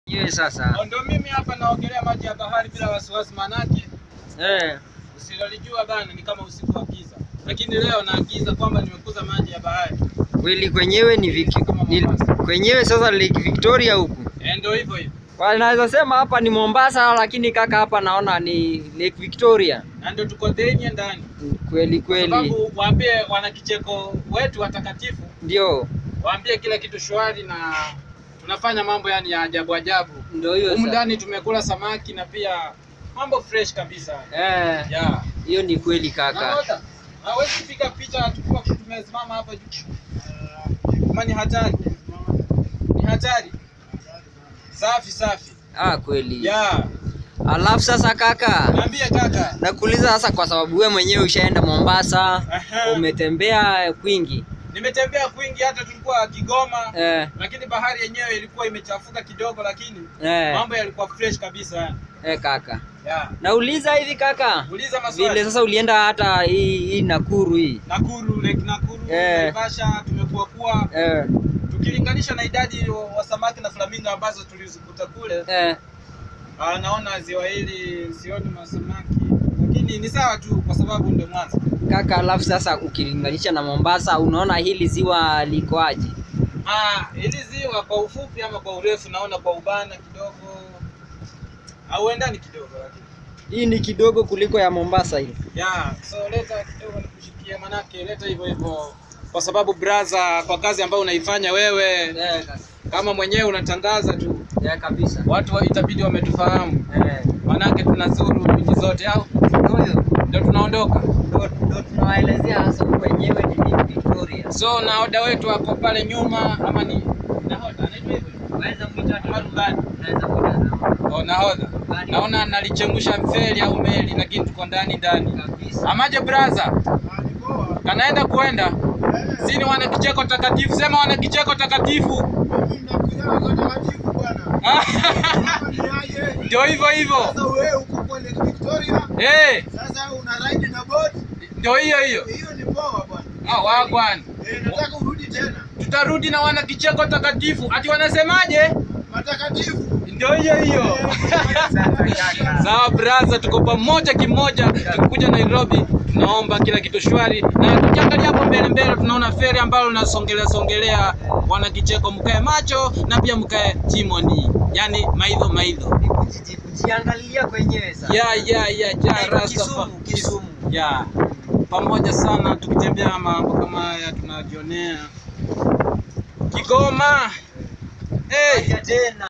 Yeye sasa. Ndio mimi hapa naogelea maji ya bahari bila wasiwasi, manake Eh. usilolijua bana ni kama usiku wa giza, lakini leo naagiza kwamba nimekuza maji ya bahari. Kweli kwenyewe ni, Viki, ni kwenyewe sasa Lake Victoria huku. Eh, ndio hivyo hivyo, Wanaweza sema hapa ni Mombasa lakini kaka hapa naona ni Lake Victoria. na ndio tuko denye ndani, Kweli kwa kweli. sababu waambie wanakicheko wetu watakatifu, Ndio. waambie kila kitu shwari na tunafanya mambo yani ya ajabu ajabu. Ndio hiyo Humu sasa. ndani tumekula samaki na pia mambo fresh kabisa. Eh. Yeah. Hiyo ni kweli kaka. Naona hawezi kupiga picha tukiwa tumesimama hapa juu. Kama ni hatari. Ni hatari. Safi safi. Ah, kweli. Yeah. Alafu sasa kaka, Niambie kaka. nakuuliza sasa kwa sababu wewe mwenyewe ushaenda Mombasa, Aha. umetembea kwingi. Nimetembea kwingi hata tulikuwa Kigoma. Eh, Lakini bahari yenyewe ilikuwa imechafuka kidogo lakini eh, mambo yalikuwa fresh kabisa. eh kaka. Yeah. Nauliza hivi kaka, Uliza vile maswali. sasa ulienda hata hii, hii Nakuru hii. Nakuru, Lake Nakuru, Eh. Naivasha tumekuwa kuwa Eh, tukilinganisha na idadi wa- wa samaki na flamingo ambazo tulizikuta kule eh, Ah, naona ziwa hili sioni masamaki, lakini ni sawa tu kwa sababu ndio mwanzo. kaka, alafu sasa ukilinganisha na Mombasa, unaona hili ziwa likoaje? Ah, hili ziwa kwa ufupi ama kwa urefu, naona kwa ubana kidogo auendani kidogo, lakini Hii ni kidogo kuliko ya Mombasa hii. yeah, so leta kidogo nikushikie, manake leta hivyo hivyo, kwa sababu braza, kwa kazi ambayo unaifanya wewe, Eh, kaka. kama mwenyewe unatangaza tu, Eh, kabisa. watu wa- itabidi wametufahamu, Eh, manake tunazuru nchi zote, au ndio ndio tunaondoka. ndio ndio tunawaelezea hasa wenyewe ni Lake Victoria. So nahoda wetu ako pale nyuma, ama ni nahoda anaitwa hivyo Unaweza kuita ama rubani? unaweza kuita Oh, nahodha. Naona nalichemsha mfeli au meli, lakini tuko ndani ndani. kabisa. Amaje braza, kanaenda kuenda sini wana kicheko takatifu, sema wana kicheko takatifu. Ndio hivyo hivyo, eh, ndio hiyo hiyo. Ah, wagwan, tutarudi na wana kicheko takatifu. Ati wanasemaje? Ndio hiyo hiyo. Sawa braza, tuko pamoja kimoja. Tukikuja Nairobi, tunaomba kila kitu shwari, na tukiangalia hapo mbele mbele, tunaona feri ambalo linasongelea songelea. Wana kicheko, mkae macho na pia mkae chimoni, yani maidho maidho. Kujiangalia kwenyewe sasa. Ya ya ya ya Inaitwa rasta Kisumu, Kisumu. ya pamoja sana, tukitembea mambo kama haya tunajionea Kigoma. Hey. Tena.